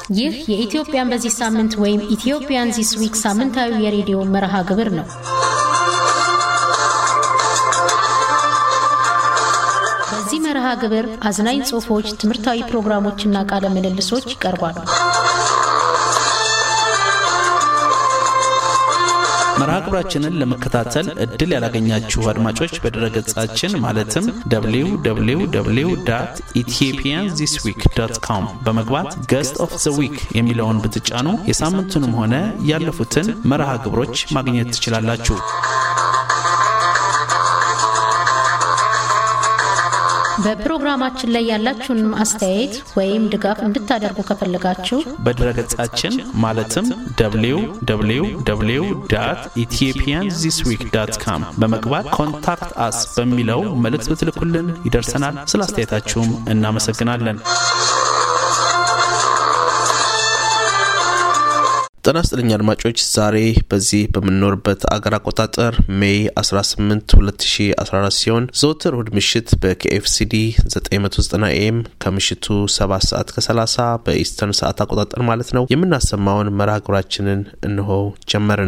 ይህ የኢትዮጵያን በዚህ ሳምንት ወይም ኢትዮጵያን ዚስ ዊክ ሳምንታዊ የሬዲዮ መርሃ ግብር ነው። በዚህ መርሃ ግብር አዝናኝ ጽሑፎች፣ ትምህርታዊ ፕሮግራሞችና ቃለ ምልልሶች ይቀርባሉ። መርሃ ግብራችንን ለመከታተል እድል ያላገኛችሁ አድማጮች በድረገጻችን ማለትም www ኢትዮጵያን ዚስ ዊክ ዶት ኮም በመግባት ገስት ኦፍ ዘ ዊክ የሚለውን ብትጫኑ የሳምንቱንም ሆነ ያለፉትን መርሃ ግብሮች ማግኘት ትችላላችሁ። በፕሮግራማችን ላይ ያላችሁን አስተያየት ወይም ድጋፍ እንድታደርጉ ከፈለጋችሁ በድረገጻችን ማለትም www ኢትዮጵያን ዚስ ዊክ ዳት ካም በመግባት ኮንታክት አስ በሚለው መልእክት ብትልኩልን ይደርሰናል። ስለ አስተያየታችሁም እናመሰግናለን። ጤና ይስጥልኝ አድማጮች፣ ዛሬ በዚህ በምንኖርበት አገር አቆጣጠር ሜይ 18 2014 ሲሆን ዘወትር እሁድ ምሽት በኬኤፍሲዲ 990 ኤም ከምሽቱ 7 ሰዓት ከ30 በኢስተርን ሰዓት አቆጣጠር ማለት ነው የምናሰማውን መርሃ ግብራችንን እንሆ ጀመርን።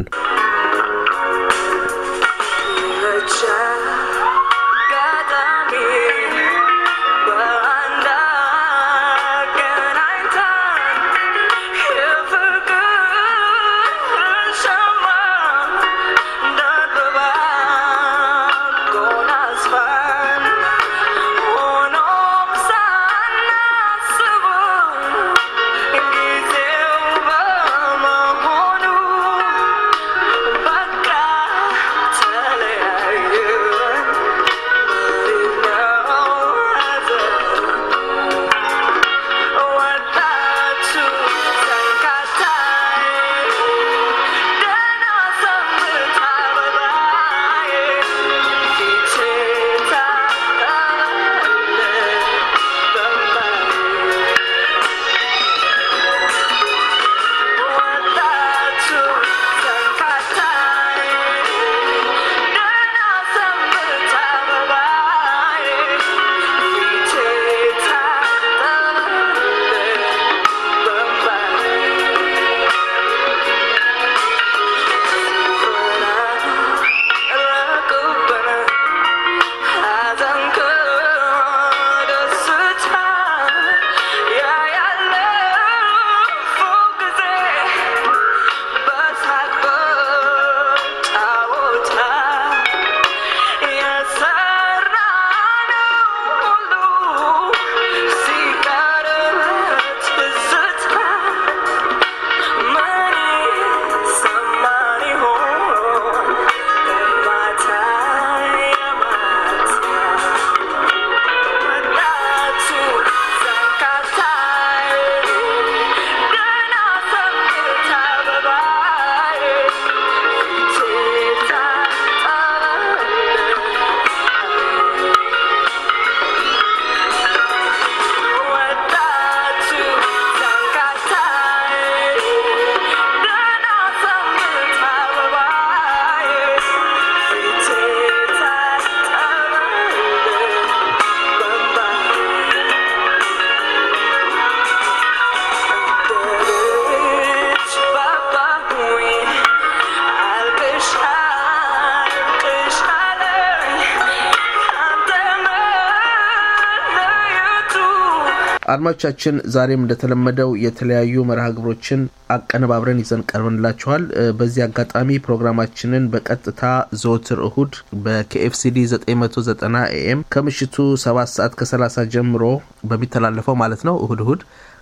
አድማጮቻችን ዛሬም እንደተለመደው የተለያዩ መርሃ ግብሮችን አቀነባብረን ይዘን ቀርበንላችኋል። በዚህ አጋጣሚ ፕሮግራማችንን በቀጥታ ዘወትር እሁድ በኬኤፍሲዲ 990 ኤኤም ከምሽቱ 7 ሰዓት ከ30 ጀምሮ በሚተላለፈው ማለት ነው እሁድ እሁድ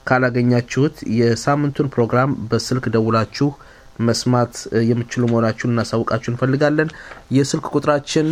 ካላገኛችሁት የሳምንቱን ፕሮግራም በስልክ ደውላችሁ መስማት የምችሉ መሆናችሁን እናሳውቃችሁ እንፈልጋለን። የስልክ ቁጥራችን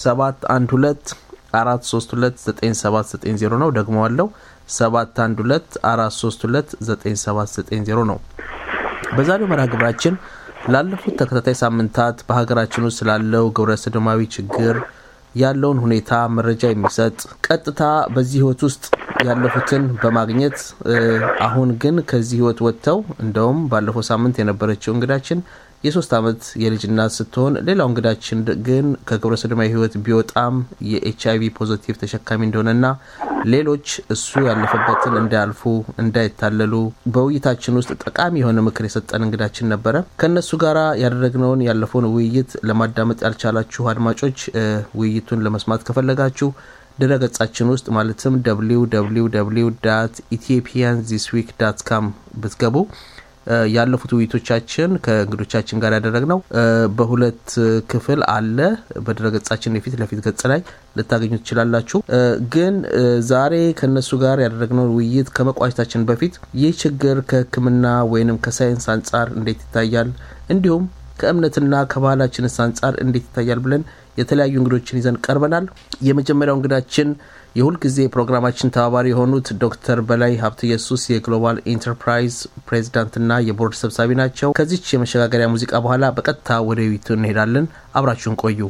712 432 9790 ነው። ደግመዋለው 712 432 9790 ነው። በዛሬው መርሃ ግብራችን ላለፉት ተከታታይ ሳምንታት በሀገራችን ውስጥ ስላለው ግብረ ሰዶማዊ ችግር ያለውን ሁኔታ መረጃ የሚሰጥ ቀጥታ በዚህ ህይወት ውስጥ ያለፉትን በማግኘት አሁን ግን ከዚህ ህይወት ወጥተው እንደውም ባለፈው ሳምንት የነበረችው እንግዳችን የሶስት አመት የልጅ እናት ስትሆን ሌላው እንግዳችን ግን ከግብረ ሰዶማዊ ህይወት ቢወጣም የኤች አይቪ ፖዘቲቭ ተሸካሚ እንደሆነና ሌሎች እሱ ያለፈበትን እንዳያልፉ እንዳይታለሉ በውይይታችን ውስጥ ጠቃሚ የሆነ ምክር የሰጠን እንግዳችን ነበረ። ከእነሱ ጋር ያደረግነውን ያለፈውን ውይይት ለማዳመጥ ያልቻላችሁ አድማጮች ውይይቱን ለመስማት ከፈለጋችሁ ድረ ገጻችን ውስጥ ማለትም www ኢትዮጵያን ዚስ ዊክ ዳት ካም ብትገቡ ያለፉት ውይይቶቻችን ከእንግዶቻችን ጋር ያደረግነው በሁለት ክፍል አለ። በድረገጻችን የፊት ለፊት ገጽ ላይ ልታገኙ ትችላላችሁ። ግን ዛሬ ከእነሱ ጋር ያደረግነው ውይይት ከመቋጨታችን በፊት ይህ ችግር ከሕክምና ወይንም ከሳይንስ አንጻር እንዴት ይታያል፣ እንዲሁም ከእምነትና ከባህላችንስ አንጻር እንዴት ይታያል ብለን የተለያዩ እንግዶችን ይዘን ቀርበናል። የመጀመሪያው እንግዳችን የሁልጊዜ ፕሮግራማችን ተባባሪ የሆኑት ዶክተር በላይ ሀብተ ኢየሱስ የግሎባል ኢንተርፕራይዝ ፕሬዚዳንትና የቦርድ ሰብሳቢ ናቸው። ከዚች የመሸጋገሪያ ሙዚቃ በኋላ በቀጥታ ወደ ውይይቱ እንሄዳለን። አብራችሁን ቆዩ።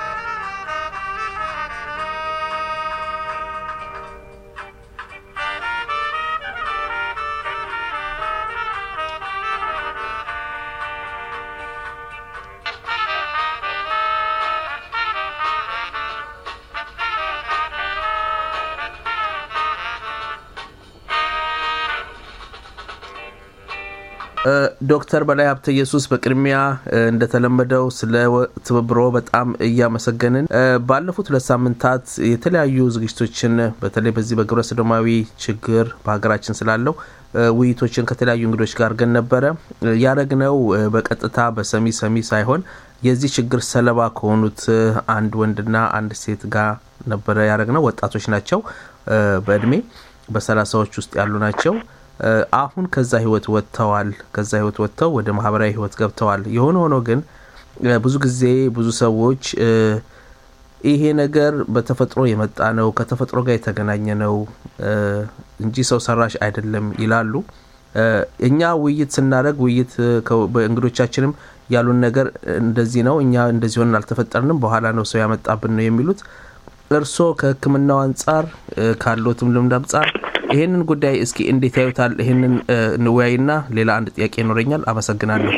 ዶክተር በላይ ሀብተ ኢየሱስ በቅድሚያ እንደተለመደው ስለ ትብብሮ በጣም እያመሰገንን ባለፉት ሁለት ሳምንታት የተለያዩ ዝግጅቶችን በተለይ በዚህ በግብረ ሰዶማዊ ችግር በሀገራችን ስላለው ውይይቶችን ከተለያዩ እንግዶች ጋር ግን ነበረ ያደረግነው በቀጥታ በሰሚ ሰሚ ሳይሆን የዚህ ችግር ሰለባ ከሆኑት አንድ ወንድና አንድ ሴት ጋር ነበረ ያደረግነው። ወጣቶች ናቸው፣ በእድሜ በሰላሳዎች ውስጥ ያሉ ናቸው። አሁን ከዛ ህይወት ወጥተዋል። ከዛ ህይወት ወጥተው ወደ ማህበራዊ ህይወት ገብተዋል። የሆነ ሆኖ ግን ብዙ ጊዜ ብዙ ሰዎች ይሄ ነገር በተፈጥሮ የመጣ ነው፣ ከተፈጥሮ ጋር የተገናኘ ነው እንጂ ሰው ሰራሽ አይደለም ይላሉ። እኛ ውይይት ስናደርግ ውይይት በእንግዶቻችንም ያሉን ነገር እንደዚህ ነው፣ እኛ እንደዚህ ሆነን አልተፈጠርንም፣ በኋላ ነው ሰው ያመጣብን ነው የሚሉት። እርስዎ ከሕክምናው አንጻር ካለትም ልምድ አንጻር ይህንን ጉዳይ እስኪ እንዴት ያዩታል? ይህንን እንወያይና ሌላ አንድ ጥያቄ ይኖረኛል። አመሰግናለሁ።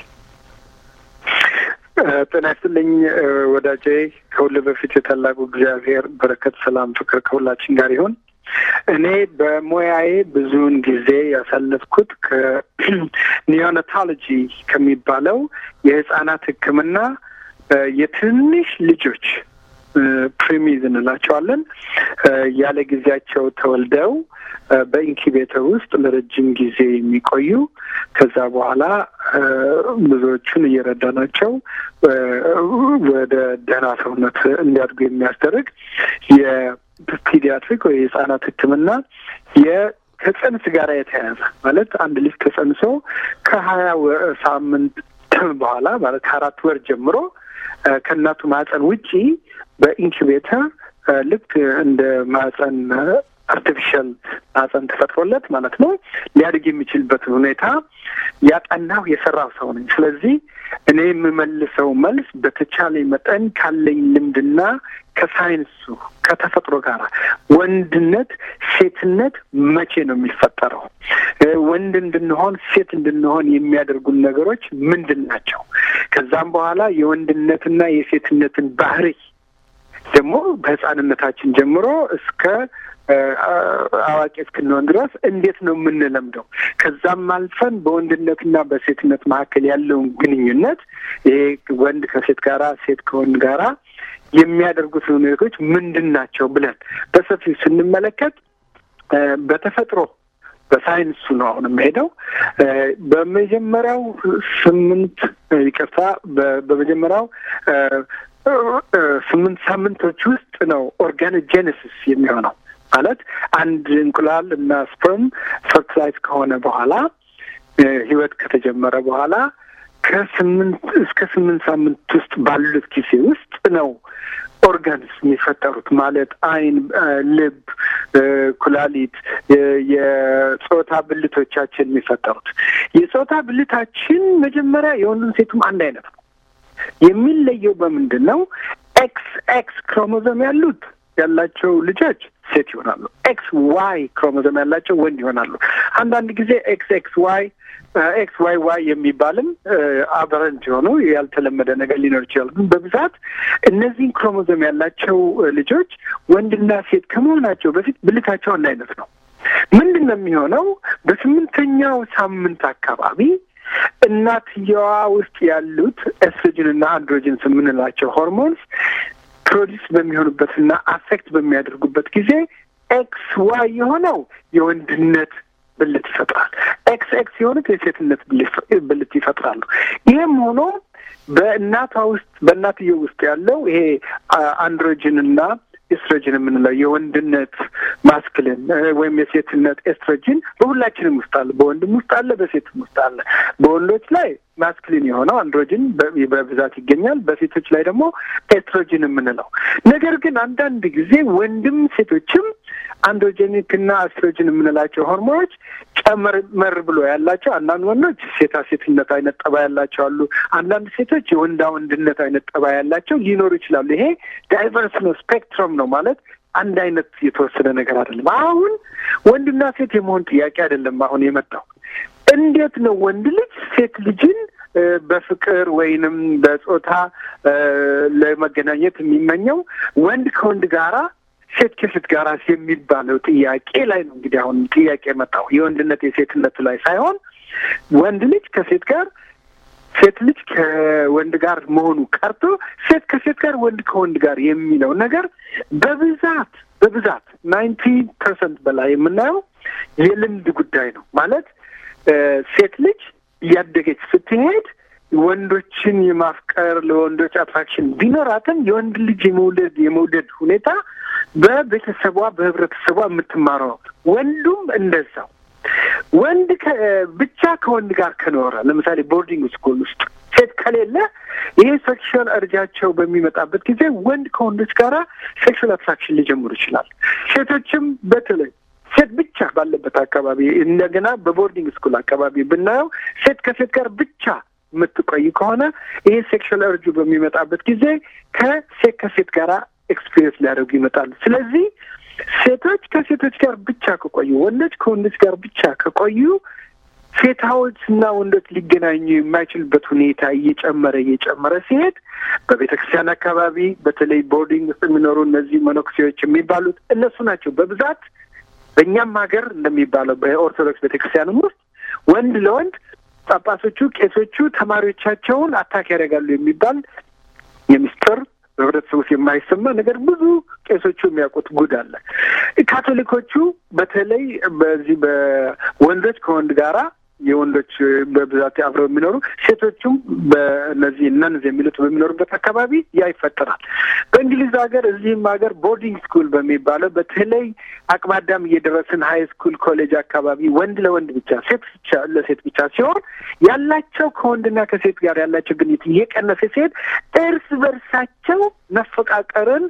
ጤና ይስጥልኝ ወዳጄ። ከሁሉ በፊት የታላቁ እግዚአብሔር በረከት፣ ሰላም፣ ፍቅር ከሁላችን ጋር ይሁን። እኔ በሙያዬ ብዙውን ጊዜ ያሳለፍኩት ከኒዮናታሎጂ ከሚባለው የህጻናት ሕክምና የትንሽ ልጆች ፕሪሚዝ እንላቸዋለን ያለ ጊዜያቸው ተወልደው በኢንኪቤተር ውስጥ ለረጅም ጊዜ የሚቆዩ ከዛ በኋላ ብዙዎቹን እየረዳናቸው ወደ ደህና ሰውነት እንዲያድጉ የሚያስደርግ የፒዲያትሪክ ወይ የህጻናት ህክምና ከጽንስ ጋር የተያያዘ ማለት አንድ ልጅ ተጸንሶ ከሀያ ሳምንት በኋላ ማለት ከአራት ወር ጀምሮ ከእናቱ ማህፀን ውጪ በኢንኩቤተር ልክ እንደ ማህፀን አርቲፊሻል ማህፀን ተፈጥሮለት ማለት ነው ሊያድግ የሚችልበትን ሁኔታ ያጠናው የሰራው ሰው ነኝ። ስለዚህ እኔ የምመልሰው መልስ በተቻለ መጠን ካለኝ ልምድና ከሳይንሱ ከተፈጥሮ ጋር ወንድነት፣ ሴትነት መቼ ነው የሚፈጠረው? ወንድ እንድንሆን ሴት እንድንሆን የሚያደርጉን ነገሮች ምንድን ናቸው? ከዛም በኋላ የወንድነትና የሴትነትን ባህሪ ደግሞ በህፃንነታችን ጀምሮ እስከ አዋቂ እስክንሆን ድረስ እንዴት ነው የምንለምደው? ከዛም አልፈን በወንድነትና በሴትነት መካከል ያለውን ግንኙነት ይሄ ወንድ ከሴት ጋራ፣ ሴት ከወንድ ጋራ የሚያደርጉት ሁኔታዎች ምንድን ናቸው ብለን በሰፊው ስንመለከት በተፈጥሮ በሳይንሱ ነው አሁን የምሄደው። በመጀመሪያው ስምንት ይቅርታ፣ በመጀመሪያው ስምንት ሳምንቶች ውስጥ ነው ኦርጋኖጄኔሲስ የሚሆነው ማለት አንድ እንቁላል እና ስፐርም ፈርቲላይዝ ከሆነ በኋላ ህይወት ከተጀመረ በኋላ ከስምንት እስከ ስምንት ሳምንት ውስጥ ባሉት ጊዜ ውስጥ ነው ኦርጋንስ የሚፈጠሩት ማለት አይን፣ ልብ፣ ኩላሊት፣ የጾታ ብልቶቻችን የሚፈጠሩት። የጾታ ብልታችን መጀመሪያ የወንዱን ሴቱም አንድ አይነት ነው። የሚለየው በምንድን ነው? ኤክስ ኤክስ ክሮሞዞም ያሉት ያላቸው ልጆች ሴት ይሆናሉ። ኤክስ ዋይ ክሮሞዞም ያላቸው ወንድ ይሆናሉ። አንዳንድ ጊዜ ኤክስ ኤክስ ዋይ ኤክስ ዋይ ዋይ የሚባልም አበረንት የሆኑ ያልተለመደ ነገር ሊኖር ይችላል። ግን በብዛት እነዚህን ክሮሞዞም ያላቸው ልጆች ወንድና ሴት ከመሆናቸው በፊት ብልታቸው አንድ አይነት ነው። ምንድን ነው የሚሆነው? በስምንተኛው ሳምንት አካባቢ እናትየዋ ውስጥ ያሉት ኤስትሮጅን እና አንድሮጅንስ የምንላቸው ሆርሞንስ ፕሮዲስ በሚሆኑበትና አፌክት በሚያደርጉበት ጊዜ ኤክስ ዋይ የሆነው የወንድነት ብልት ይፈጥራል። ኤክስ ኤክስ የሆኑት የሴትነት ብልት ይፈጥራሉ። ይህም ሆኖ በእናቷ ውስጥ በእናትየው ውስጥ ያለው ይሄ አንድሮጅን እና ኤስትሮጅን የምንለው የወንድነት ማስክልን ወይም የሴትነት ኤስትሮጅን በሁላችንም ውስጥ አለ። በወንድም ውስጥ አለ፣ በሴትም ውስጥ አለ። በወንዶች ላይ ማስክሊን የሆነው አንድሮጅን በብዛት ይገኛል። በሴቶች ላይ ደግሞ ኤስትሮጅን የምንለው ነገር ግን አንዳንድ ጊዜ ወንድም ሴቶችም አንድሮጀኒክ እና አስትሮጅን የምንላቸው ሆርሞኖች ጨመር መር ብሎ ያላቸው አንዳንድ ወንዶች ሴታ ሴትነት አይነት ጠባ ያላቸው አሉ። አንዳንድ ሴቶች የወንዳ ወንድነት አይነት ጠባ ያላቸው ሊኖሩ ይችላሉ። ይሄ ዳይቨርስ ነው፣ ስፔክትረም ነው ማለት አንድ አይነት የተወሰነ ነገር አይደለም። አሁን ወንድና ሴት የመሆን ጥያቄ አይደለም አሁን የመጣው እንዴት ነው ወንድ ልጅ ሴት ልጅን በፍቅር ወይንም በጾታ ለመገናኘት የሚመኘው ወንድ ከወንድ ጋራ ሴት ከሴት ጋር የሚባለው ጥያቄ ላይ ነው እንግዲህ አሁን ጥያቄ የመጣው የወንድነት የሴትነቱ ላይ ሳይሆን ወንድ ልጅ ከሴት ጋር ሴት ልጅ ከወንድ ጋር መሆኑ ቀርቶ ሴት ከሴት ጋር ወንድ ከወንድ ጋር የሚለው ነገር በብዛት በብዛት ናይንቲ ፐርሰንት በላይ የምናየው የልምድ ጉዳይ ነው። ማለት ሴት ልጅ እያደገች ስትሄድ ወንዶችን የማፍቀር ለወንዶች አትራክሽን ቢኖራትም የወንድ ልጅ የመውለድ የመውደድ ሁኔታ በቤተሰቧ በህብረተሰቧ የምትማረው ወንዱም እንደዛው ወንድ ብቻ ከወንድ ጋር ከኖረ ለምሳሌ ቦርዲንግ ስኩል ውስጥ ሴት ከሌለ ይሄ ሴክሹዋል እርጃቸው በሚመጣበት ጊዜ ወንድ ከወንዶች ጋራ ሴክሹዋል አትራክሽን ሊጀምሩ ይችላል። ሴቶችም በተለይ ሴት ብቻ ባለበት አካባቢ እንደገና በቦርዲንግ ስኩል አካባቢ ብናየው ሴት ከሴት ጋር ብቻ የምትቆይ ከሆነ ይሄ ሴክሹዋል እርጁ በሚመጣበት ጊዜ ከሴት ከሴት ጋራ ኤክስፒሪየንስ ሊያደርጉ ይመጣሉ። ስለዚህ ሴቶች ከሴቶች ጋር ብቻ ከቆዩ፣ ወንዶች ከወንዶች ጋር ብቻ ከቆዩ ሴታዎች እና ወንዶች ሊገናኙ የማይችልበት ሁኔታ እየጨመረ እየጨመረ ሲሄድ በቤተ ክርስቲያን አካባቢ በተለይ ቦርዲንግ ውስጥ የሚኖሩ እነዚህ መነኩሴዎች የሚባሉት እነሱ ናቸው በብዛት በእኛም ሀገር እንደሚባለው በኦርቶዶክስ ቤተ ክርስቲያንም ውስጥ ወንድ ለወንድ ጳጳሶቹ፣ ቄሶቹ ተማሪዎቻቸውን አታክ ያደርጋሉ የሚባል የሚስጥር በህብረተሰቡ ውስጥ የማይሰማ ነገር ብዙ ቄሶቹ የሚያውቁት ጉድ አለ። ካቶሊኮቹ በተለይ በዚህ በወንዶች ከወንድ ጋራ የወንዶች በብዛት አብረው የሚኖሩ ሴቶቹም በእነዚህ ነንዝ የሚሉት በሚኖሩበት አካባቢ ያ ይፈጠራል። በእንግሊዝ ሀገር እዚህም ሀገር ቦርዲንግ ስኩል በሚባለው በተለይ አቅመ አዳም እየደረስን ሀይ ስኩል ኮሌጅ አካባቢ ወንድ ለወንድ ብቻ ሴት ብቻ ለሴት ብቻ ሲሆን ያላቸው ከወንድና ከሴት ጋር ያላቸው ግንኙነት እየቀነሰ ሲሄድ እርስ በርሳቸው መፈቃቀርን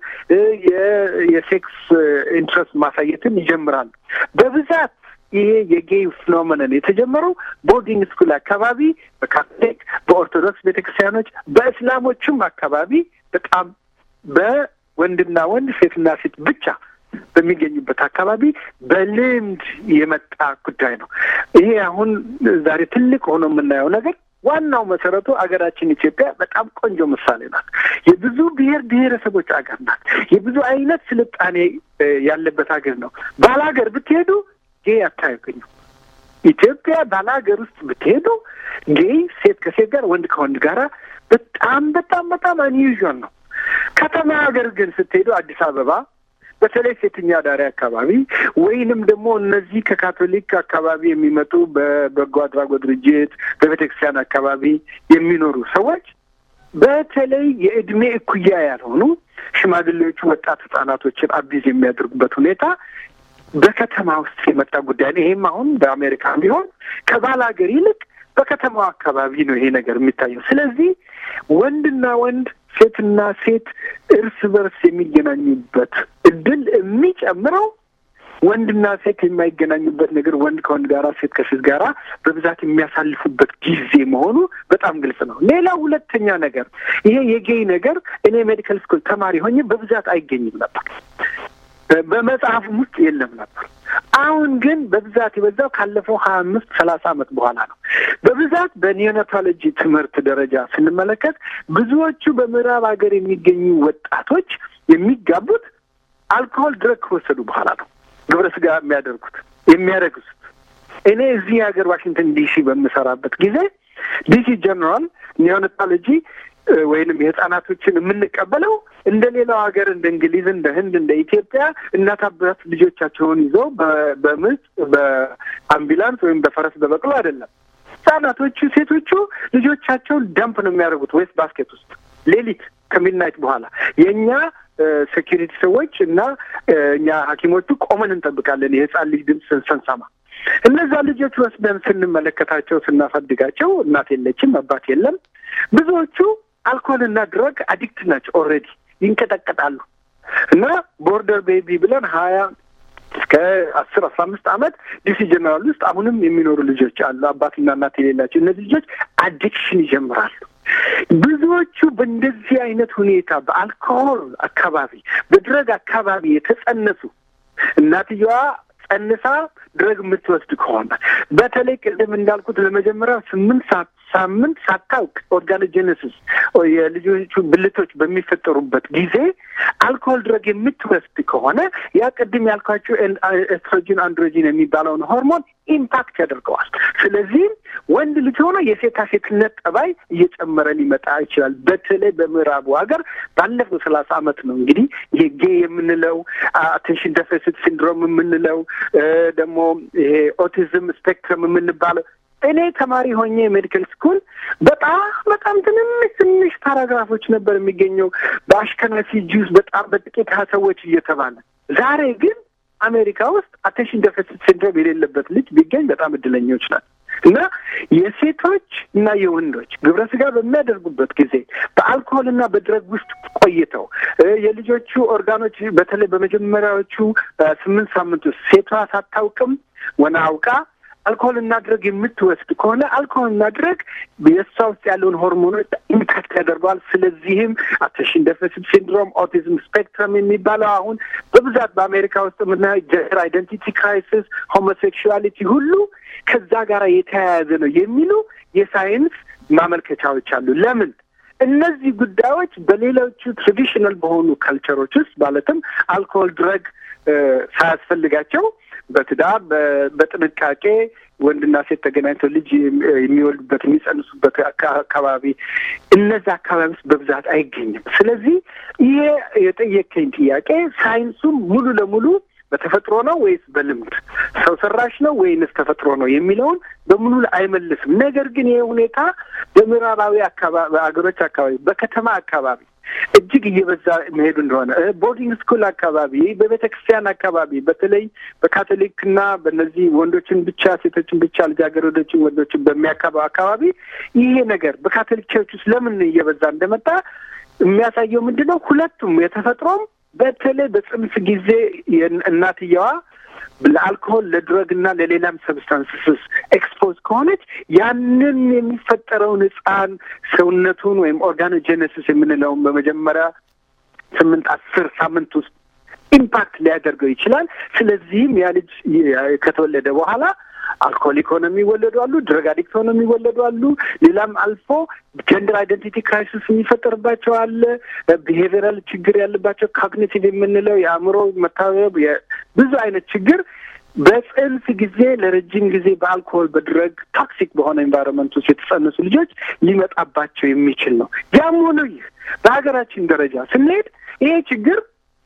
የሴክስ ኢንትረስት ማሳየትን ይጀምራሉ በብዛት ይሄ የጌይ ፊኖሜነን የተጀመረው ቦርዲንግ ስኩል አካባቢ በካቶሊክ፣ በኦርቶዶክስ ቤተክርስቲያኖች፣ በእስላሞቹም አካባቢ በጣም በወንድና ወንድ ሴትና ሴት ብቻ በሚገኙበት አካባቢ በልምድ የመጣ ጉዳይ ነው። ይሄ አሁን ዛሬ ትልቅ ሆኖ የምናየው ነገር ዋናው መሰረቱ አገራችን ኢትዮጵያ በጣም ቆንጆ ምሳሌ ናት። የብዙ ብሔር ብሔረሰቦች አገር ናት። የብዙ አይነት ስልጣኔ ያለበት ሀገር ነው። ባላገር ብትሄዱ ጌይ አታገኙ። ኢትዮጵያ ባለ ሀገር ውስጥ ብትሄዱ ጌይ ሴት ከሴት ጋር ወንድ ከወንድ ጋራ በጣም በጣም በጣም አንዩዥዋል ነው። ከተማ ሀገር ግን ስትሄዱ አዲስ አበባ በተለይ ሴተኛ አዳሪ አካባቢ ወይንም ደግሞ እነዚህ ከካቶሊክ አካባቢ የሚመጡ በበጎ አድራጎት ድርጅት በቤተ ክርስቲያን አካባቢ የሚኖሩ ሰዎች በተለይ የእድሜ እኩያ ያልሆኑ ሽማግሌዎቹ ወጣት ህጻናቶችን አቢዝ የሚያደርጉበት ሁኔታ በከተማ ውስጥ የመጣ ጉዳይ ነው። ይሄም አሁን በአሜሪካ ቢሆን ከባል ሀገር ይልቅ በከተማው አካባቢ ነው ይሄ ነገር የሚታየው። ስለዚህ ወንድና ወንድ ሴትና ሴት እርስ በርስ የሚገናኙበት እድል የሚጨምረው ወንድና ሴት የማይገናኙበት ነገር ወንድ ከወንድ ጋራ ሴት ከሴት ጋራ በብዛት የሚያሳልፉበት ጊዜ መሆኑ በጣም ግልጽ ነው። ሌላ ሁለተኛ ነገር ይሄ የጌይ ነገር እኔ ሜዲካል ስኩል ተማሪ ሆኜ በብዛት አይገኝም ነበር። በመጽሐፉም ውስጥ የለም ነበር። አሁን ግን በብዛት የበዛው ካለፈው ሀያ አምስት ሰላሳ ዓመት በኋላ ነው። በብዛት በኒዮናቶሎጂ ትምህርት ደረጃ ስንመለከት ብዙዎቹ በምዕራብ ሀገር የሚገኙ ወጣቶች የሚጋቡት አልኮሆል ድረግ ከወሰዱ በኋላ ነው። ግብረ ስጋ የሚያደርጉት የሚያደርጉት እኔ እዚህ ሀገር ዋሽንግተን ዲሲ በምሰራበት ጊዜ ዲሲ ጀነራል ኒዮናቶሎጂ ወይንም የህጻናቶችን የምንቀበለው እንደ ሌላው ሀገር እንደ እንግሊዝ፣ እንደ ህንድ፣ እንደ ኢትዮጵያ እናት አባት ልጆቻቸውን ይዘው በምጥ በአምቡላንስ ወይም በፈረስ በበቅሎ አይደለም። ህጻናቶቹ ሴቶቹ ልጆቻቸውን ደምፕ ነው የሚያደርጉት ዌስት ባስኬት ውስጥ ሌሊት ከሚድናይት በኋላ የእኛ ሴኪሪቲ ሰዎች እና እኛ ሐኪሞቹ ቆመን እንጠብቃለን የህፃን ልጅ ድምፅ ስንሰማ እነዛ ልጆች ወስደን ስንመለከታቸው ስናሳድጋቸው እናት የለችም፣ አባት የለም። ብዙዎቹ አልኮልና ድረግ አዲክት ናቸው። ኦልሬዲ ይንቀጠቀጣሉ እና ቦርደር ቤቢ ብለን ሀያ እስከ አስር አስራ አምስት ዓመት ዲሲ ጀነራል ውስጥ አሁንም የሚኖሩ ልጆች አሉ፣ አባትና እናት የሌላቸው። እነዚህ ልጆች አዲክሽን ይጀምራሉ። ብዙዎቹ በእንደዚህ አይነት ሁኔታ በአልኮሆል አካባቢ፣ በድረግ አካባቢ የተጸነሱ እናትየዋ ጸንሳ ድረግ የምትወስድ ከሆነ በተለይ ቅድም እንዳልኩት ለመጀመሪያ ስምንት ሰዓት ሳምንት ሳታውቅ ኦርጋኖጀነሲስ የልጆቹ ብልቶች በሚፈጠሩበት ጊዜ አልኮሆል ድረግ የምትወስድ ከሆነ ያ ቅድም ያልኳቸው ኤስትሮጂን አንድሮጂን የሚባለውን ሆርሞን ኢምፓክት ያደርገዋል። ስለዚህም ወንድ ልጅ ሆኖ የሴታ ሴትነት ጠባይ እየጨመረ ሊመጣ ይችላል። በተለይ በምዕራቡ ሀገር ባለፈው ሰላሳ ዓመት ነው እንግዲህ ይሄ ጌ የምንለው አቴንሽን ደፊሲት ሲንድሮም የምንለው ደግሞ ይሄ ኦቲዝም ስፔክትረም የምንባለው እኔ ተማሪ ሆኜ ሜዲካል ስኩል በጣም በጣም ትንንሽ ትንሽ ፓራግራፎች ነበር የሚገኘው በአሽከናፊ ጁስ በጣም በጥቂት ሰዎች እየተባለ ዛሬ ግን አሜሪካ ውስጥ አቴንሽን ደፊሲት ሲንድሮም የሌለበት ልጅ ቢገኝ በጣም እድለኞች ናት። እና የሴቶች እና የወንዶች ግብረ ስጋ በሚያደርጉበት ጊዜ በአልኮሆል እና በድረግ ውስጥ ቆይተው የልጆቹ ኦርጋኖች በተለይ በመጀመሪያዎቹ ስምንት ሳምንት ውስጥ ሴቷ ሳታውቅም ወና አውቃ አልኮሆል እና ድረግ የምትወስድ ከሆነ አልኮሆል እና ድረግ የእሷ ውስጥ ያለውን ሆርሞኖች ኢምፓክት ያደርገዋል። ስለዚህም አቴንሽን ደፊሲት ሲንድሮም፣ ኦቲዝም ስፔክትረም የሚባለው አሁን በብዛት በአሜሪካ ውስጥ የምናየው ጀንደር አይደንቲቲ ክራይሲስ፣ ሆሞሴክሹዋሊቲ ሁሉ ከዛ ጋር የተያያዘ ነው የሚሉ የሳይንስ ማመልከቻዎች አሉ። ለምን? እነዚህ ጉዳዮች በሌሎቹ ትራዲሽናል በሆኑ ካልቸሮች ውስጥ ማለትም አልኮሆል ድረግ ሳያስፈልጋቸው በትዳር በጥንቃቄ ወንድና ሴት ተገናኝተው ልጅ የሚወልዱበት የሚጸንሱበት አካባቢ እነዚህ አካባቢ ውስጥ በብዛት አይገኝም። ስለዚህ ይሄ የጠየከኝ ጥያቄ ሳይንሱም ሙሉ ለሙሉ በተፈጥሮ ነው ወይስ በልምድ ሰው ሰራሽ ነው ወይንስ ተፈጥሮ ነው የሚለውን በሙሉ አይመልስም። ነገር ግን ይህ ሁኔታ በምዕራባዊ አካባቢ ሀገሮች አካባቢ በከተማ አካባቢ እጅግ እየበዛ መሄዱ እንደሆነ ቦርዲንግ ስኩል አካባቢ፣ በቤተ ክርስቲያን አካባቢ በተለይ በካቶሊክና በእነዚህ ወንዶችን ብቻ ሴቶችን ብቻ ልጃገረዶችን ወንዶችን በሚያካባው አካባቢ ይሄ ነገር በካቶሊክ ቸርች ውስጥ ለምን እየበዛ እንደመጣ የሚያሳየው ምንድን ነው? ሁለቱም የተፈጥሮም በተለይ በጽንስ ጊዜ እናትየዋ ለአልኮሆል ለድረግ እና ለሌላም ሰብስታንስስ ኤክስፖዝ ከሆነች ያንን የሚፈጠረውን ሕፃን ሰውነቱን ወይም ኦርጋኖጀነሲስ የምንለውን በመጀመሪያ ስምንት አስር ሳምንት ውስጥ ኢምፓክት ሊያደርገው ይችላል። ስለዚህም ያ ልጅ ከተወለደ በኋላ አልኮሊክ ሆነው የሚወለዱ አሉ። ድረግ አዲክት ሆነው የሚወለዱ አሉ። ሌላም አልፎ ጀንደር አይደንቲቲ ክራይሲስ የሚፈጠርባቸው አለ። ቢሄቪራል ችግር ያለባቸው ካግኒቲቭ የምንለው የአእምሮ መታበብ፣ ብዙ አይነት ችግር በጽንስ ጊዜ ለረጅም ጊዜ በአልኮሆል በድረግ ቶክሲክ በሆነ ኤንቫይሮንመንት ውስጥ የተጸነሱ ልጆች ሊመጣባቸው የሚችል ነው። ያም ሆኖ ይህ በሀገራችን ደረጃ ስንሄድ ይሄ ችግር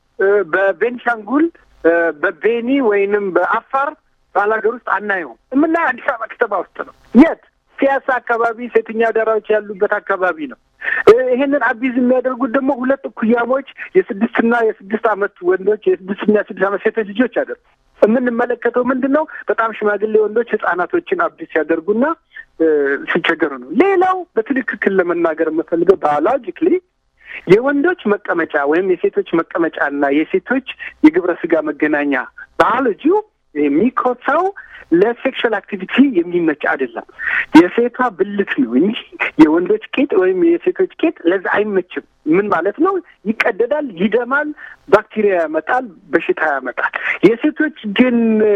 በቤንሻንጉል በቤኒ ወይንም በአፋር ባላገር ውስጥ አናየውም። የምናየው አዲስ አበባ ከተማ ውስጥ ነው። የት ሲያሳ አካባቢ ሴተኛ አዳሪዎች ያሉበት አካባቢ ነው። ይሄንን አቢዝ የሚያደርጉት ደግሞ ሁለት እኩያሞች የስድስትና የስድስት ዓመት ወንዶች የስድስትና የስድስት ዓመት ሴቶች ልጆች አደርጉ የምንመለከተው ምንድን ነው? በጣም ሽማግሌ ወንዶች ህጻናቶችን አቢዝ ሲያደርጉና ሲቸገሩ ነው። ሌላው በትክክል ለመናገር የምፈልገው ባዮሎጂክሊ የወንዶች መቀመጫ ወይም የሴቶች መቀመጫ እና የሴቶች የግብረ ስጋ መገናኛ ባዮሎጂው የሚኮሳው ለሴክሹዋል አክቲቪቲ የሚመች አይደለም። የሴቷ ብልት ነው እንጂ የወንዶች ቄጥ ወይም የሴቶች ቄጥ ለዛ አይመችም። ምን ማለት ነው? ይቀደዳል፣ ይደማል፣ ባክቴሪያ ያመጣል፣ በሽታ ያመጣል። የሴቶች ግን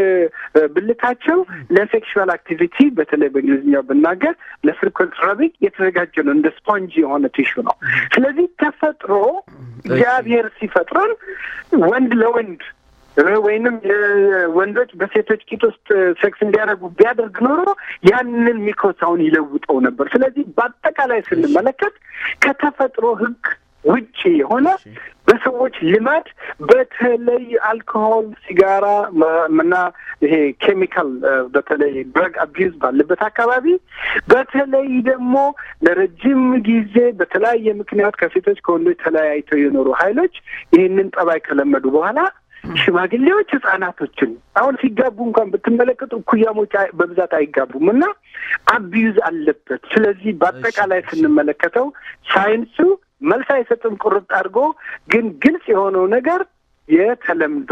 ብልታቸው ለሴክሹዋል አክቲቪቲ በተለይ በእንግሊዝኛው ብናገር ለፍሪኮንት ረቢንግ የተዘጋጀ ነው። እንደ ስፖንጅ የሆነ ቲሹ ነው። ስለዚህ ተፈጥሮ እግዚአብሔር ሲፈጥረን ወንድ ለወንድ ወይንም ወንዶች በሴቶች ቂጥ ውስጥ ሴክስ እንዲያደርጉ ቢያደርግ ኖሮ ያንን ሚኮሳውን ይለውጠው ነበር። ስለዚህ በአጠቃላይ ስንመለከት ከተፈጥሮ ሕግ ውጭ የሆነ በሰዎች ልማድ በተለይ አልኮሆል፣ ሲጋራ እና ይሄ ኬሚካል በተለይ ድረግ አቢዩዝ ባለበት አካባቢ በተለይ ደግሞ ለረጅም ጊዜ በተለያየ ምክንያት ከሴቶች ከወንዶች ተለያይተው የኖሩ ኃይሎች ይህንን ጠባይ ከለመዱ በኋላ ሽማግሌዎች ህጻናቶችን አሁን ሲጋቡ እንኳን ብትመለከቱ እኩያሞች በብዛት አይጋቡም እና አቢዩዝ አለበት። ስለዚህ በአጠቃላይ ስንመለከተው ሳይንሱ መልስ አይሰጥም ቁርጥ አድርጎ፣ ግን ግልጽ የሆነው ነገር የተለምዶ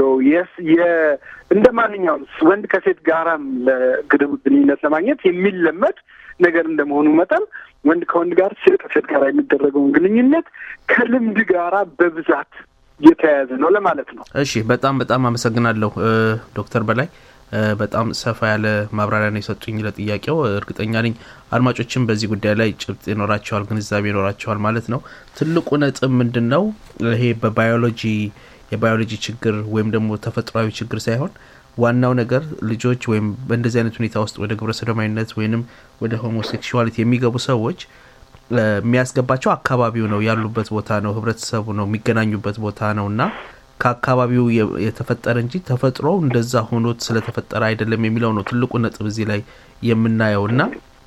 እንደ ማንኛውም ወንድ ከሴት ጋራም ግንኙነት ለማግኘት የሚለመድ ነገር እንደመሆኑ መጠን ወንድ ከወንድ ጋር፣ ሴት ከሴት ጋር የሚደረገውን ግንኙነት ከልምድ ጋራ በብዛት የተያያዘ ነው ለማለት ነው። እሺ፣ በጣም በጣም አመሰግናለሁ ዶክተር በላይ በጣም ሰፋ ያለ ማብራሪያ ነው የሰጡኝ ለጥያቄው። እርግጠኛ ነኝ አድማጮችም በዚህ ጉዳይ ላይ ጭብጥ ይኖራቸዋል፣ ግንዛቤ ይኖራቸዋል ማለት ነው። ትልቁ ነጥብ ምንድን ነው? ይሄ በባዮሎጂ የባዮሎጂ ችግር ወይም ደግሞ ተፈጥሯዊ ችግር ሳይሆን ዋናው ነገር ልጆች ወይም በእንደዚህ አይነት ሁኔታ ውስጥ ወደ ግብረ ሰዶማዊነት ወይንም ወደ ሆሞሴክሹዋሊቲ የሚገቡ ሰዎች የሚያስገባቸው አካባቢው ነው፣ ያሉበት ቦታ ነው፣ ህብረተሰቡ ነው፣ የሚገናኙበት ቦታ ነው እና ከአካባቢው የተፈጠረ እንጂ ተፈጥሮ እንደዛ ሆኖት ስለተፈጠረ አይደለም የሚለው ነው ትልቁ ነጥብ እዚህ ላይ የምናየው እና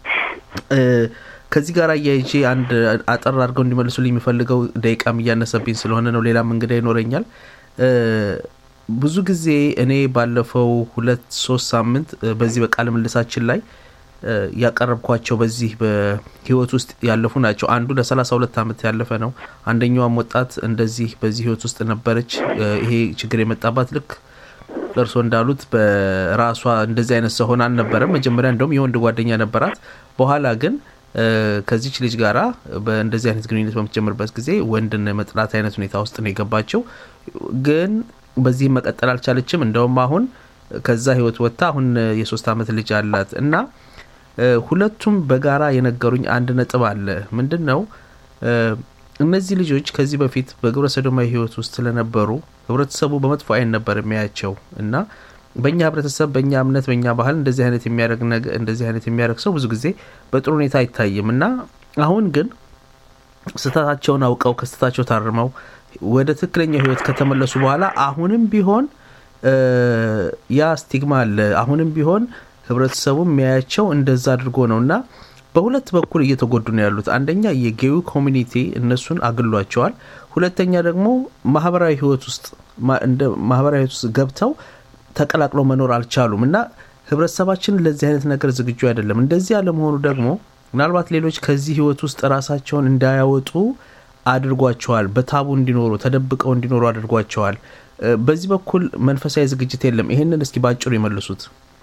ከዚህ ጋር አያይዤ አንድ አጠር አድርገው እንዲመልሱልኝ የሚፈልገው ደቂቃም እያነሰብኝ ስለሆነ ነው። ሌላም እንግዳ ይኖረኛል። ብዙ ጊዜ እኔ ባለፈው ሁለት ሶስት ሳምንት በዚህ በቃለ ምልሳችን ላይ ያቀረብኳቸው በዚህ በህይወት ውስጥ ያለፉ ናቸው። አንዱ ለሰላሳ ሁለት አመት ያለፈ ነው። አንደኛዋም ወጣት እንደዚህ በዚህ ህይወት ውስጥ ነበረች። ይሄ ችግር የመጣባት ልክ እርስዎ እንዳሉት በራሷ እንደዚህ አይነት ሰው ሆና አልነበረም። መጀመሪያ እንደውም የወንድ ጓደኛ ነበራት። በኋላ ግን ከዚች ልጅ ጋራ በእንደዚህ አይነት ግንኙነት በምትጀምርበት ጊዜ ወንድን መጥላት አይነት ሁኔታ ውስጥ ነው የገባቸው። ግን በዚህም መቀጠል አልቻለችም። እንደውም አሁን ከዛ ህይወት ወጥታ አሁን የሶስት አመት ልጅ አላት እና ሁለቱም በጋራ የነገሩኝ አንድ ነጥብ አለ። ምንድን ነው? እነዚህ ልጆች ከዚህ በፊት በግብረ ሰዶማዊ ህይወት ውስጥ ስለነበሩ ህብረተሰቡ በመጥፎ አይን ነበር የሚያያቸው እና በእኛ ህብረተሰብ፣ በእኛ እምነት፣ በእኛ ባህል እንደዚህ አይነት የሚያደርግ እንደዚህ አይነት የሚያደርግ ሰው ብዙ ጊዜ በጥሩ ሁኔታ አይታይም እና አሁን ግን ስህተታቸውን አውቀው ከስህተታቸው ታርመው ወደ ትክክለኛ ህይወት ከተመለሱ በኋላ አሁንም ቢሆን ያ ስቲግማ አለ። አሁንም ቢሆን ህብረተሰቡ የሚያያቸው እንደዛ አድርጎ ነው እና በሁለት በኩል እየተጎዱ ነው ያሉት። አንደኛ የጌዩ ኮሚኒቲ እነሱን አግሏቸዋል። ሁለተኛ ደግሞ ማህበራዊ ህይወት ውስጥ እንደ ማህበራዊ ህይወት ውስጥ ገብተው ተቀላቅለው መኖር አልቻሉም እና ህብረተሰባችን ለዚህ አይነት ነገር ዝግጁ አይደለም። እንደዚህ አለመሆኑ ደግሞ ምናልባት ሌሎች ከዚህ ህይወት ውስጥ ራሳቸውን እንዳያወጡ አድርጓቸዋል። በታቡ እንዲኖሩ ተደብቀው እንዲኖሩ አድርጓቸዋል። በዚህ በኩል መንፈሳዊ ዝግጅት የለም። ይሄንን እስኪ ባጭሩ ይመልሱት።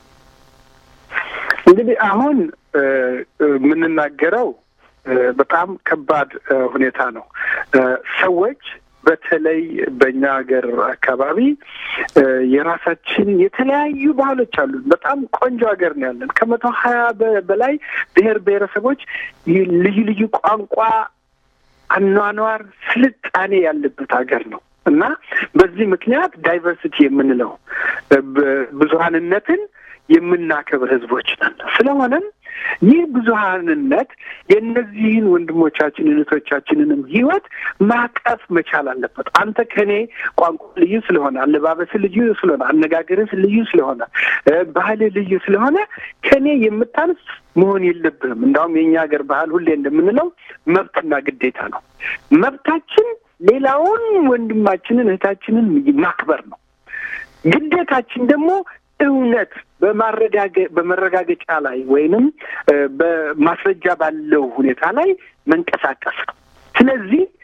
እንግዲህ አሁን የምንናገረው በጣም ከባድ ሁኔታ ነው። ሰዎች በተለይ በእኛ ሀገር አካባቢ የራሳችን የተለያዩ ባህሎች አሉን። በጣም ቆንጆ ሀገር ነው ያለን። ከመቶ ሀያ በላይ ብሔር ብሔረሰቦች ልዩ ልዩ ቋንቋ፣ አኗኗር፣ ስልጣኔ ያለበት ሀገር ነው እና በዚህ ምክንያት ዳይቨርሲቲ የምንለው ብዙሀንነትን የምናከብር ህዝቦች ነን። ስለሆነም ይህ ብዙሀንነት የእነዚህን ወንድሞቻችን እህቶቻችንንም ህይወት ማቀፍ መቻል አለበት። አንተ ከኔ ቋንቋ ልዩ ስለሆነ፣ አለባበስ ልዩ ስለሆነ፣ አነጋገርህ ልዩ ስለሆነ፣ ባህል ልዩ ስለሆነ ከኔ የምታንስ መሆን የለብህም። እንዳውም የእኛ ሀገር ባህል ሁሌ እንደምንለው መብትና ግዴታ ነው። መብታችን ሌላውን ወንድማችንን እህታችንን ማክበር ነው። ግዴታችን ደግሞ እውነት በመረጋገጫ ላይ ወይንም በማስረጃ ባለው ሁኔታ ላይ መንቀሳቀስ ነው። ስለዚህ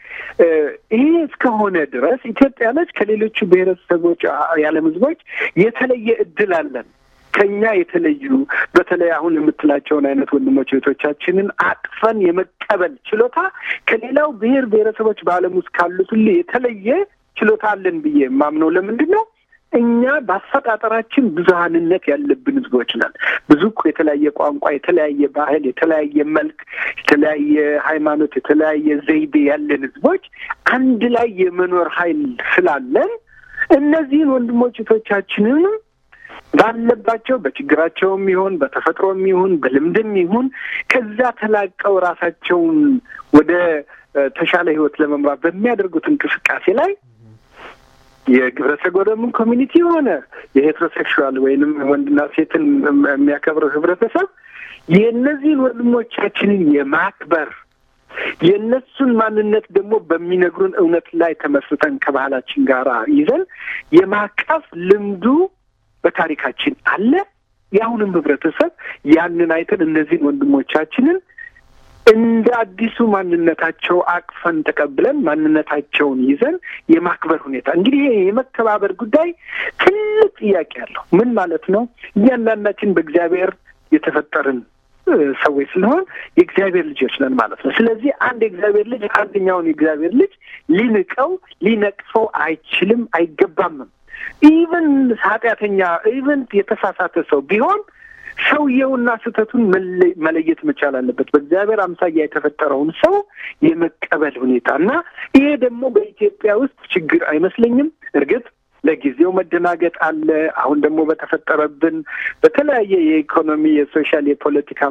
ይሄ እስከሆነ ድረስ ኢትዮጵያኖች ከሌሎቹ ብሔረሰቦች የዓለም ሕዝቦች የተለየ እድል አለን። ከኛ የተለዩ በተለይ አሁን የምትላቸውን አይነት ወንድሞች እህቶቻችንን አቅፈን የመቀበል ችሎታ ከሌላው ብሔር ብሔረሰቦች በዓለም ውስጥ ካሉት ሁሉ የተለየ ችሎታ አለን ብዬ የማምነው ለምንድን ነው? እኛ በአፈጣጠራችን ብዙሀንነት ያለብን ህዝቦች ነን። ብዙ እኮ የተለያየ ቋንቋ፣ የተለያየ ባህል፣ የተለያየ መልክ፣ የተለያየ ሃይማኖት፣ የተለያየ ዘይቤ ያለን ህዝቦች አንድ ላይ የመኖር ኃይል ስላለን እነዚህን ወንድሞች እህቶቻችንንም ባለባቸው በችግራቸውም ይሁን በተፈጥሮም ይሁን በልምድም ይሁን ከዛ ተላቀው ራሳቸውን ወደ ተሻለ ህይወት ለመምራት በሚያደርጉት እንቅስቃሴ ላይ የግብረ ሰዶምን ኮሚኒቲ የሆነ የሄትሮሴክሹዋል ወይንም ወንድና ሴትን የሚያከብረው ህብረተሰብ የእነዚህን ወንድሞቻችንን የማክበር የእነሱን ማንነት ደግሞ በሚነግሩን እውነት ላይ ተመስርተን ከባህላችን ጋር ይዘን የማቀፍ ልምዱ በታሪካችን አለ። የአሁንም ህብረተሰብ ያንን አይተን እነዚህን ወንድሞቻችንን እንደ አዲሱ ማንነታቸው አቅፈን ተቀብለን ማንነታቸውን ይዘን የማክበር ሁኔታ እንግዲህ ይሄ የመከባበር ጉዳይ ትልቅ ጥያቄ አለው። ምን ማለት ነው? እያንዳንዳችን በእግዚአብሔር የተፈጠርን ሰዎች ስለሆን የእግዚአብሔር ልጆች ነን ማለት ነው። ስለዚህ አንድ የእግዚአብሔር ልጅ አንደኛውን የእግዚአብሔር ልጅ ሊንቀው ሊነቅፈው አይችልም፣ አይገባምም። ኢቨን ኃጢአተኛ ኢቨን የተሳሳተ ሰው ቢሆን ሰውየውና ስህተቱን መለየት መቻል አለበት። በእግዚአብሔር አምሳያ የተፈጠረውን ሰው የመቀበል ሁኔታ እና ይሄ ደግሞ በኢትዮጵያ ውስጥ ችግር አይመስለኝም። እርግጥ ለጊዜው መደናገጥ አለ። አሁን ደግሞ በተፈጠረብን በተለያየ የኢኮኖሚ፣ የሶሻል፣ የፖለቲካ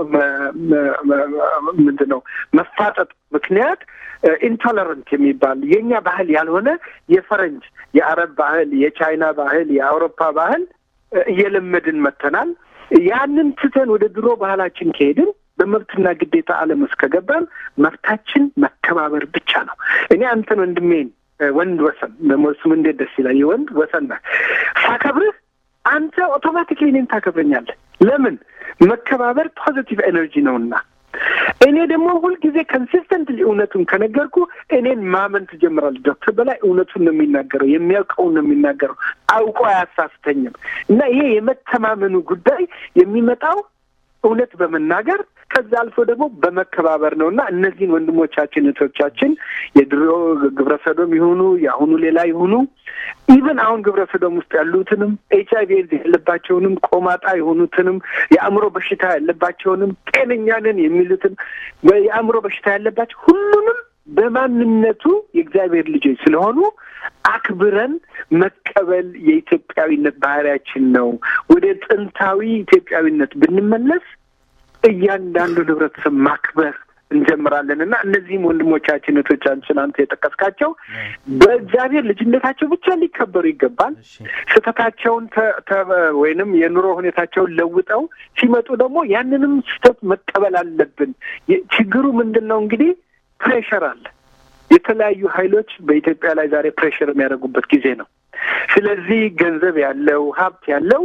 ምንድን ነው መፋጠጥ ምክንያት ኢንቶለረንት የሚባል የእኛ ባህል ያልሆነ የፈረንጅ የአረብ ባህል፣ የቻይና ባህል፣ የአውሮፓ ባህል እየለመድን መጥተናል። ያንን ትተን ወደ ድሮ ባህላችን ከሄድን በመብትና ግዴታ ዓለም ውስጥ ከገባን መብታችን መከባበር ብቻ ነው። እኔ አንተን ወንድሜን ወንድ ወሰን ደግሞ እሱም እንዴት ደስ ይላል። የወንድ ወሰን ነህ ሳከብርህ አንተ ኦቶማቲክሊ እኔን ታከብረኛለህ። ለምን? መከባበር ፖዚቲቭ ኤነርጂ ነውና። እኔ ደግሞ ሁልጊዜ ኮንሲስተንትሊ እውነቱን ከነገርኩ እኔን ማመን ትጀምራለህ። ዶክተር በላይ እውነቱን ነው የሚናገረው፣ የሚያውቀውን ነው የሚናገረው፣ አውቆ አያሳስተኝም። እና ይሄ የመተማመኑ ጉዳይ የሚመጣው እውነት በመናገር ከዛ አልፎ ደግሞ በመከባበር ነው እና እነዚህን ወንድሞቻችን እህቶቻችን የድሮ ግብረ ሰዶም ይሁኑ የአሁኑ ሌላ ይሁኑ ኢቨን አሁን ግብረ ሰዶም ውስጥ ያሉትንም ኤች አይቪ ኤድስ ያለባቸውንም ቆማጣ የሆኑትንም የአእምሮ በሽታ ያለባቸውንም ጤነኛ ነን የሚሉትን የአእምሮ በሽታ ያለባቸው ሁሉንም በማንነቱ የእግዚአብሔር ልጆች ስለሆኑ አክብረን መቀበል የኢትዮጵያዊነት ባህሪያችን ነው። ወደ ጥንታዊ ኢትዮጵያዊነት ብንመለስ እያንዳንዱን ህብረተሰብ ማክበር እንጀምራለን እና እነዚህም ወንድሞቻችን እህቶቻችን አንተ የጠቀስካቸው በእግዚአብሔር ልጅነታቸው ብቻ ሊከበሩ ይገባል። ስህተታቸውን ወይንም የኑሮ ሁኔታቸውን ለውጠው ሲመጡ ደግሞ ያንንም ስህተት መቀበል አለብን። ችግሩ ምንድን ነው እንግዲህ ፕሬሸር አለ። የተለያዩ ኃይሎች በኢትዮጵያ ላይ ዛሬ ፕሬሽር የሚያደርጉበት ጊዜ ነው። ስለዚህ ገንዘብ ያለው ሀብት ያለው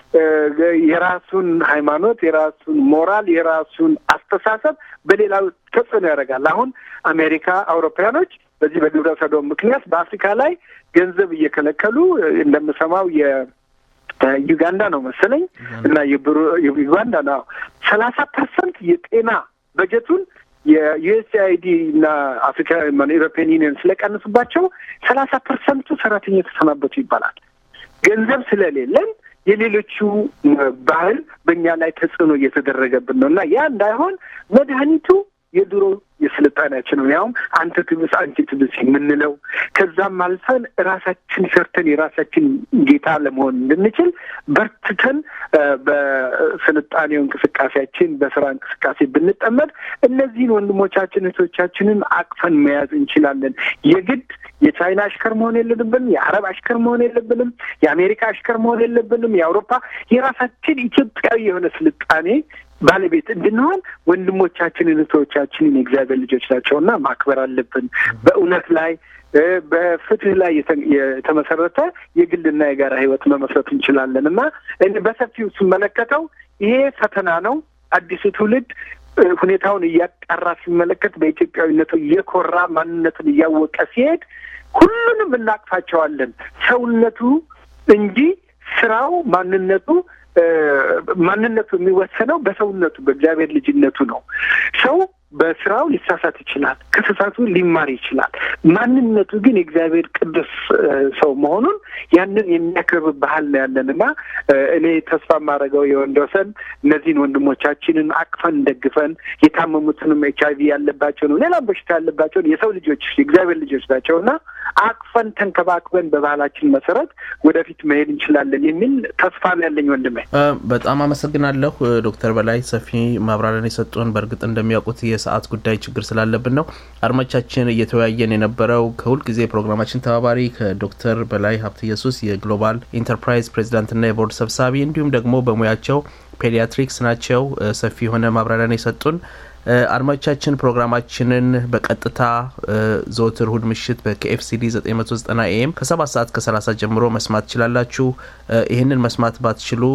የራሱን ሃይማኖት፣ የራሱን ሞራል፣ የራሱን አስተሳሰብ በሌላው ተጽዕኖ ያደርጋል። አሁን አሜሪካ፣ አውሮፓያኖች በዚህ በግብረ ሰዶም ምክንያት በአፍሪካ ላይ ገንዘብ እየከለከሉ እንደምሰማው የዩጋንዳ ነው መሰለኝ እና የዩጋንዳ ነው ሰላሳ ፐርሰንት የጤና በጀቱን የዩኤስአይዲ እና አፍሪካ ኢሮፒያን ዩኒየን ስለቀንሱባቸው ሰላሳ ፐርሰንቱ ሰራተኛ የተሰናበቱ ይባላል። ገንዘብ ስለሌለን የሌሎቹ ባህል በእኛ ላይ ተጽዕኖ እየተደረገብን ነው እና ያ እንዳይሆን መድኃኒቱ የድሮ የስልጣኔያችን ነው። ያውም አንተ ትብስ አንቺ ትብስ የምንለው ከዛም አልፈን ራሳችን ሰርተን የራሳችን ጌታ ለመሆን እንድንችል በርትተን በስልጣኔው እንቅስቃሴያችን በስራ እንቅስቃሴ ብንጠመድ እነዚህን ወንድሞቻችን እህቶቻችንን አቅፈን መያዝ እንችላለን። የግድ የቻይና አሽከር መሆን የለብንም። የአረብ አሽከር መሆን የለብንም። የአሜሪካ አሽከር መሆን የለብንም። የአውሮፓ የራሳችን ኢትዮጵያዊ የሆነ ስልጣኔ ባለቤት እንድንሆን ወንድሞቻችንን እህቶቻችንን የእግዚአብሔር ልጆች ናቸውና ማክበር አለብን። በእውነት ላይ በፍትህ ላይ የተመሰረተ የግልና የጋራ ህይወት መመስረት እንችላለን እና እኔ በሰፊው ስመለከተው ይሄ ፈተና ነው። አዲሱ ትውልድ ሁኔታውን እያጣራ ሲመለከት በኢትዮጵያዊነቱ እየኮራ ማንነቱን እያወቀ ሲሄድ ሁሉንም እናቅፋቸዋለን። ሰውነቱ እንጂ ስራው ማንነቱ ማንነቱ የሚወሰነው በሰውነቱ በእግዚአብሔር ልጅነቱ ነው። ሰው በስራው ሊሳሳት ይችላል። ከተሳቱ ሊማር ይችላል። ማንነቱ ግን የእግዚአብሔር ቅዱስ ሰው መሆኑን ያንን የሚያከብር ባህል ነው ያለን እና እኔ ተስፋ የማደርገው የወንዶሰን እነዚህን ወንድሞቻችንን አቅፈን ደግፈን የታመሙትንም ኤች አይቪ ያለባቸውን ሌላም በሽታ ያለባቸውን የሰው ልጆች የእግዚአብሔር ልጆች ናቸው እና አቅፈን ተንከባክበን በባህላችን መሰረት ወደፊት መሄድ እንችላለን የሚል ተስፋ ነው ያለኝ ወንድሜ። በጣም አመሰግናለሁ ዶክተር በላይ ሰፊ ማብራሪያን የሰጡን። በእርግጥ እንደሚያውቁት የሰዓት ጉዳይ ችግር ስላለብን ነው። አድማቻችን እየተወያየን የነበረው ከሁል ጊዜ ፕሮግራማችን ተባባሪ ከዶክተር በላይ ሀብተ ኢየሱስ የግሎባል ኢንተርፕራይዝ ፕሬዚዳንትና የቦርድ ሰብሳቢ እንዲሁም ደግሞ በሙያቸው ፔዲያትሪክስ ናቸው። ሰፊ የሆነ ማብራሪያን የሰጡን አድማጮቻችን ፕሮግራማችንን በቀጥታ ዘወትር እሁድ ምሽት በኬኤፍሲዲ 990 ኤም ከ7 ሰዓት ከ30 ጀምሮ መስማት ትችላላችሁ። ይህንን መስማት ባትችሉ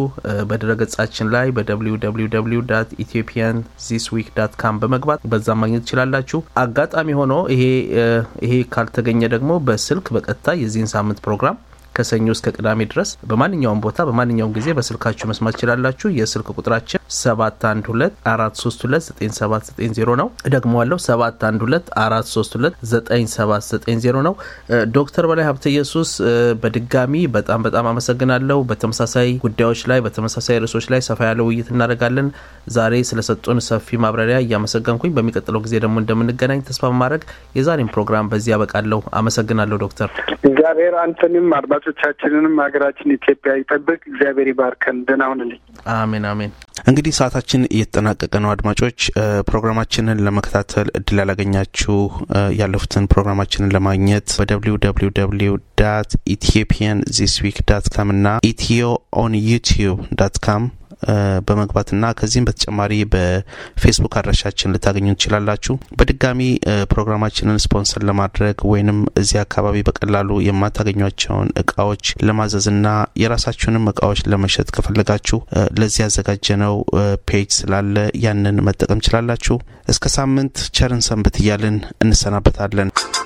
በድረገጻችን ላይ በwww ኢትዮጵያን ዚስ ዊክ ዳት ካም በመግባት በዛ ማግኘት ትችላላችሁ። አጋጣሚ ሆኖ ይሄ ይሄ ካልተገኘ ደግሞ በስልክ በቀጥታ የዚህን ሳምንት ፕሮግራም ከሰኞ እስከ ቅዳሜ ድረስ በማንኛውም ቦታ በማንኛውም ጊዜ በስልካችሁ መስማት ትችላላችሁ። የስልክ ቁጥራችን ሰባት አንድ ሁለት አራት ሶስት ሁለት ዘጠኝ ሰባት ዘጠኝ ዜሮ ነው። እደግመዋለሁ ሰባት አንድ ሁለት አራት ሶስት ሁለት ዘጠኝ ሰባት ዘጠኝ ዜሮ ነው። ዶክተር በላይ ሀብተ ኢየሱስ በድጋሚ በጣም በጣም አመሰግናለሁ። በተመሳሳይ ጉዳዮች ላይ በተመሳሳይ ርዕሶች ላይ ሰፋ ያለ ውይይት እናደርጋለን። ዛሬ ስለሰጡን ሰፊ ማብራሪያ እያመሰገንኩኝ በሚቀጥለው ጊዜ ደግሞ እንደምንገናኝ ተስፋ በማድረግ የዛሬን ፕሮግራም በዚህ ያበቃለሁ። አመሰግናለሁ ዶክተር። እግዚአብሔር አንተንም አድማጮቻችንንም ሀገራችን ኢትዮጵያ ይጠብቅ። እግዚአብሔር ይባርከን። ደህና ሁንልኝ። አሜን አሜን። እንግዲህ ሰዓታችን እየተጠናቀቀ ነው። አድማጮች ፕሮግራማችንን ለመከታተል እድል ያላገኛችሁ ያለፉትን ፕሮግራማችንን ለማግኘት በደብሊው ደብሊው ደብሊው ዳት ኢትዮጵያን ዚስ ዊክ ዳት ካም እና ኢትዮ ኦን ዩቲዩብ ዳት ካም በመግባትና ከዚህም በተጨማሪ በፌስቡክ አድራሻችን ልታገኙ ትችላላችሁ። በድጋሚ ፕሮግራማችንን ስፖንሰር ለማድረግ ወይንም እዚህ አካባቢ በቀላሉ የማታገኟቸውን እቃዎች ለማዘዝና የራሳችሁንም እቃዎች ለመሸጥ ከፈለጋችሁ ለዚህ ያዘጋጀነው ፔጅ ስላለ ያንን መጠቀም ችላላችሁ። እስከ ሳምንት ቸርን ሰንብት እያልን እንሰናበታለን።